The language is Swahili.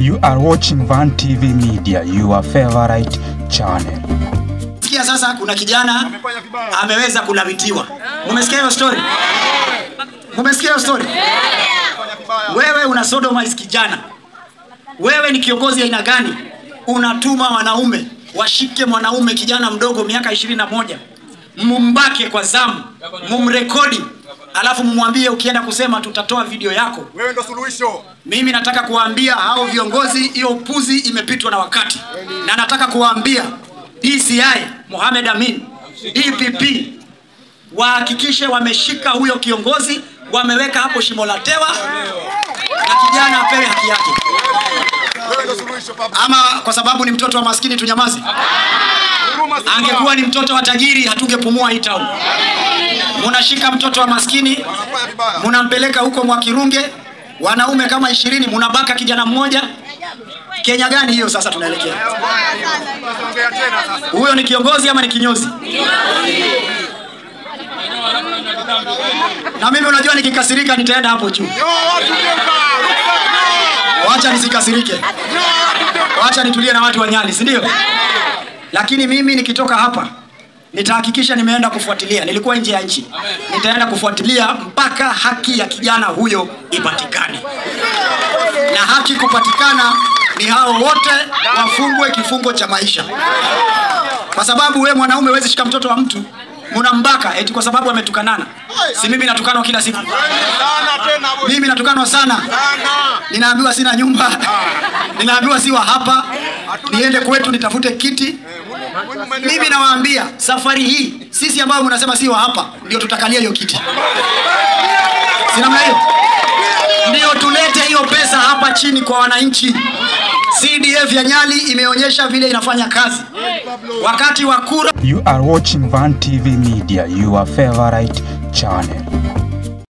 You are watching Van TV Media, your favorite channel. Sikia sasa, kuna kijana ameweza kulawitiwa. Mumesikia hiyo story? Mumesikia hiyo story? Wewe una sodomize kijana, wewe ni kiongozi aina gani? Unatuma wanaume washike mwanaume kijana mdogo miaka ishirini na moja mumbake kwa zamu, mumrekodi, alafu mumwambie ukienda kusema tutatoa video yako. Wewe ndo suluhisho. Mimi nataka kuwaambia hao viongozi, hiyo upuzi imepitwa na wakati, na nataka kuwaambia DCI Mohamed Amin, DPP wahakikishe wameshika huyo kiongozi, wameweka hapo shimo la tewa, na kijana apewe haki yake. Wewe ndo suluhisho baba. Ama kwa sababu ni mtoto wa maskini tunyamaze? Huruma si Angekuwa ni mtoto wa tajiri hatungepumua hii town. Munashika mtoto wa maskini Unafanya vibaya. munampeleka huko Mwakirunge, wanaume kama ishirini, munabaka kijana mmoja. Kenya gani hiyo? Sasa tunaelekea Ongea tena sasa. huyo ni kiongozi ama ni kinyozi? Na mimi unajua, nikikasirika nitaenda hapo juu. Yo, watu geuka. Wacha nisikasirike, wacha nitulie na watu wa Nyali, si ndio? Lakini mimi nikitoka hapa nitahakikisha nimeenda kufuatilia. Nilikuwa nje ya nchi, nitaenda kufuatilia mpaka haki ya kijana huyo ipatikane, na haki kupatikana ni hao wote wafungwe kifungo cha maisha, kwa sababu we mwanaume huwezi shika mtoto wa mtu munambaka eti kwa sababu ametukanana. Si mimi natukanwa kila siku, Sana tena boy. mimi natukanwa sana Sana. ninaambiwa sina nyumba, ninaambiwa siwa hapa, niende kwetu nitafute kiti. Mimi nawaambia safari hii sisi ambao mnasema siwa hapa ndio tutakalia hiyo kiti, si namna hiyo? Ndio tulete hiyo pesa hapa chini kwa wananchi. CDF ya Nyali imeonyesha vile inafanya kazi wakati wa kura. You are watching Van TV Media, your favorite channel.